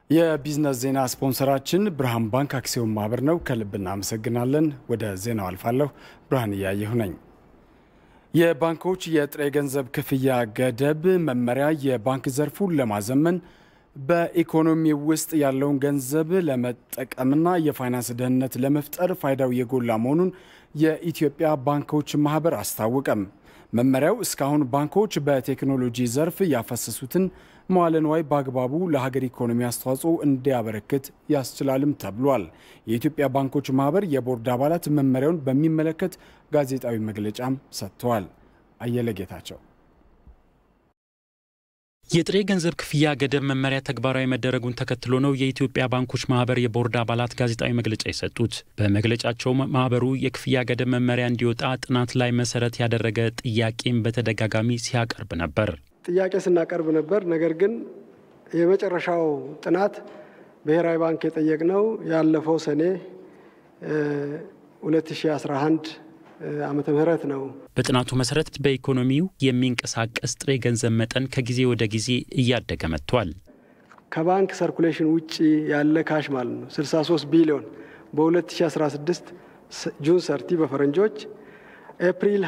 የቢዝነስ ዜና ስፖንሰራችን ብርሃን ባንክ አክሲዮን ማህበር ነው። ከልብ እናመሰግናለን። ወደ ዜናው አልፋለሁ። ብርሃን እያየሁ ነኝ። የባንኮች የጥሬ ገንዘብ ክፍያ ገደብ መመሪያ የባንክ ዘርፉን ለማዘመን በኢኮኖሚ ውስጥ ያለውን ገንዘብ ለመጠቀምና የፋይናንስ ደህንነት ለመፍጠር ፋይዳው የጎላ መሆኑን የኢትዮጵያ ባንኮች ማህበር አስታወቀም። መመሪያው እስካሁን ባንኮች በቴክኖሎጂ ዘርፍ ያፈሰሱትን መዋለ ንዋይ በአግባቡ ለሀገር ኢኮኖሚ አስተዋጽኦ እንዲያበረክት ያስችላልም ተብሏል። የኢትዮጵያ ባንኮች ማህበር የቦርድ አባላት መመሪያውን በሚመለከት ጋዜጣዊ መግለጫም ሰጥተዋል። አየለ ጌታቸው የጥሬ ገንዘብ ክፍያ ገደብ መመሪያ ተግባራዊ መደረጉን ተከትሎ ነው የኢትዮጵያ ባንኮች ማህበር የቦርድ አባላት ጋዜጣዊ መግለጫ የሰጡት። በመግለጫቸውም ማህበሩ የክፍያ ገደብ መመሪያ እንዲወጣ ጥናት ላይ መሰረት ያደረገ ጥያቄም በተደጋጋሚ ሲያቀርብ ነበር። ጥያቄ ስናቀርብ ነበር። ነገር ግን የመጨረሻው ጥናት ብሔራዊ ባንክ የጠየቅነው ያለፈው ሰኔ 2011 ዓመተ ምህረት ነው። በጥናቱ መሰረት በኢኮኖሚው የሚንቀሳቀስ ጥሬ ገንዘብ መጠን ከጊዜ ወደ ጊዜ እያደገ መጥቷል። ከባንክ ሰርኩሌሽን ውጭ ያለ ካሽ ማለት ነው 63 ቢሊዮን በ2016 ጁን ሰርቲ በፈረንጆች ኤፕሪል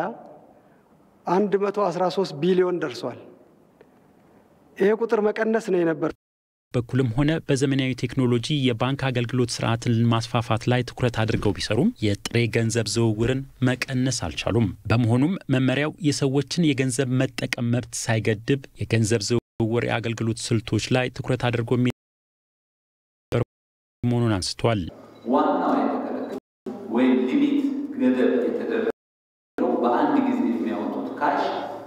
2020 113 ቢሊዮን ደርሷል። ይሄ ቁጥር መቀነስ ነው የነበር በኩልም ሆነ በዘመናዊ ቴክኖሎጂ የባንክ አገልግሎት ስርዓትን ማስፋፋት ላይ ትኩረት አድርገው ቢሰሩም የጥሬ ገንዘብ ዝውውርን መቀነስ አልቻሉም። በመሆኑም መመሪያው የሰዎችን የገንዘብ መጠቀም መብት ሳይገድብ የገንዘብ ዝውውር የአገልግሎት ስልቶች ላይ ትኩረት አድርጎ የሚበር መሆኑን አንስቷል። ዋናው የተከለከለው ወይም ሊሚት ገደብ የተደረገው በአንድ ጊዜ የሚያወጡት ካሽ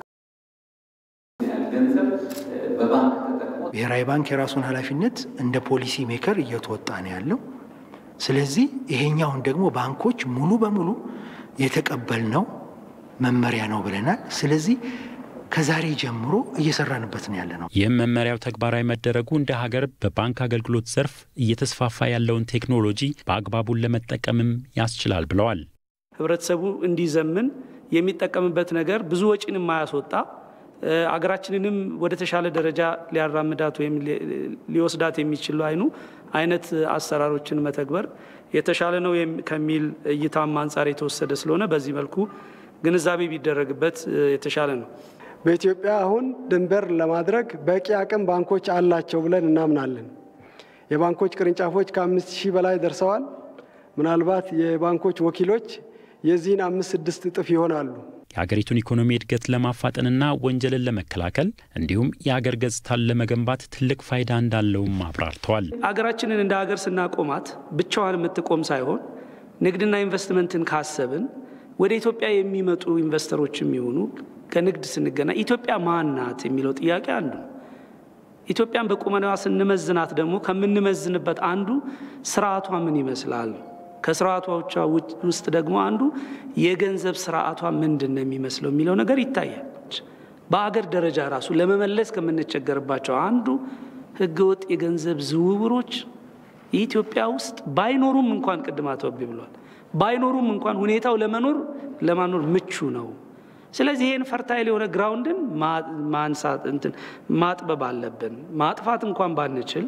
ገንዘብ በባንክ ብሔራዊ ባንክ የራሱን ኃላፊነት እንደ ፖሊሲ ሜከር እየተወጣ ነው ያለው። ስለዚህ ይሄኛውን ደግሞ ባንኮች ሙሉ በሙሉ የተቀበልነው መመሪያ ነው ብለናል። ስለዚህ ከዛሬ ጀምሮ እየሰራንበት ነው ያለ ነው። ይህም መመሪያው ተግባራዊ መደረጉ እንደ ሀገር በባንክ አገልግሎት ዘርፍ እየተስፋፋ ያለውን ቴክኖሎጂ በአግባቡን ለመጠቀምም ያስችላል ብለዋል። ህብረተሰቡ እንዲዘምን የሚጠቀምበት ነገር ብዙ ወጪን የማያስወጣ አገራችንንም ወደ ተሻለ ደረጃ ሊያራምዳት ወይም ሊወስዳት የሚችሉ አይኑ አይነት አሰራሮችን መተግበር የተሻለ ነው ከሚል እይታም አንጻር የተወሰደ ስለሆነ በዚህ መልኩ ግንዛቤ ቢደረግበት የተሻለ ነው። በኢትዮጵያ አሁን ድንበር ለማድረግ በቂ አቅም ባንኮች አላቸው ብለን እናምናለን። የባንኮች ቅርንጫፎች ከአምስት ሺህ በላይ ደርሰዋል። ምናልባት የባንኮች ወኪሎች የዚህን አምስት ስድስት እጥፍ ይሆናሉ። የሀገሪቱን ኢኮኖሚ እድገት ለማፋጠንና ወንጀልን ለመከላከል እንዲሁም የሀገር ገጽታን ለመገንባት ትልቅ ፋይዳ እንዳለውም አብራርተዋል። አገራችንን እንደ ሀገር ስናቆማት ብቻዋን የምትቆም ሳይሆን ንግድና ኢንቨስትመንትን ካሰብን ወደ ኢትዮጵያ የሚመጡ ኢንቨስተሮች የሚሆኑ ከንግድ ስንገና ኢትዮጵያ ማን ናት የሚለው ጥያቄ አንዱ ነው። ኢትዮጵያን በቁመናዋ ስንመዝናት ደግሞ ከምንመዝንበት አንዱ ስርዓቷ ምን ይመስላል ከስርዓቶቿ ውስጥ ደግሞ አንዱ የገንዘብ ስርዓቷ ምንድን ነው የሚመስለው የሚለው ነገር ይታያል። በአገር ደረጃ ራሱ ለመመለስ ከምንቸገርባቸው አንዱ ህገወጥ የገንዘብ ዝውውሮች ኢትዮጵያ ውስጥ ባይኖሩም እንኳን ቅድም አቶ አቤ ብሏል፣ ባይኖሩም እንኳን ሁኔታው ለመኖር ለማኖር ምቹ ነው። ስለዚህ ይህን ፈርታይል የሆነ ግራውንድን ማንሳት እንትን ማጥበብ አለብን። ማጥፋት እንኳን ባንችል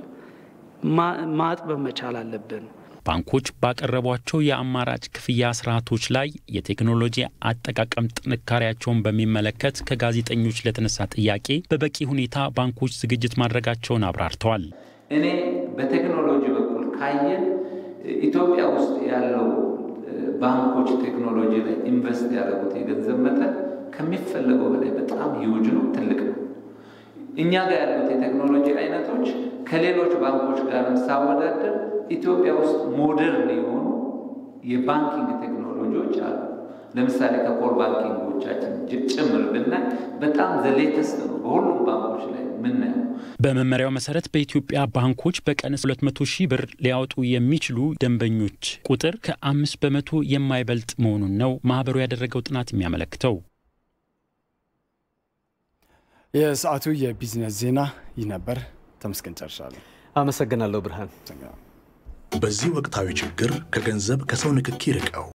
ማጥበብ መቻል አለብን። ባንኮች ባቀረቧቸው የአማራጭ ክፍያ ስርዓቶች ላይ የቴክኖሎጂ አጠቃቀም ጥንካሬያቸውን በሚመለከት ከጋዜጠኞች ለተነሳ ጥያቄ በበቂ ሁኔታ ባንኮች ዝግጅት ማድረጋቸውን አብራርተዋል። እኔ በቴክኖሎጂ በኩል ካየን ኢትዮጵያ ውስጥ ያለው ባንኮች ቴክኖሎጂ ላይ ኢንቨስት ያደረጉት የገንዘብ መጠን ከሚፈለገው በላይ በጣም ሂውጅ ነው፣ ትልቅ ነው። እኛ ጋር ያሉት የቴክኖሎጂ አይነቶች ከሌሎች ባንኮች ጋርም ሳወዳደር ኢትዮጵያ ውስጥ ሞደርን የሆኑ የባንኪንግ ቴክኖሎጂዎች አሉ። ለምሳሌ ከኮር ባንኪንጎቻችን ጭምር ብናይ በጣም ዘሌተስት ነው በሁሉም ባንኮች ላይ ምናየው። በመመሪያው መሰረት በኢትዮጵያ ባንኮች በቀን 200 ሺህ ብር ሊያወጡ የሚችሉ ደንበኞች ቁጥር ከአምስት በመቶ የማይበልጥ መሆኑን ነው ማህበሩ ያደረገው ጥናት የሚያመለክተው። የሰዓቱ የቢዝነስ ዜና ይህ ነበር። ተመስገን ጨርሻለሁ። አመሰግናለሁ ብርሃን። በዚህ ወቅታዊ ችግር ከገንዘብ ከሰው ንክኪ ርቀው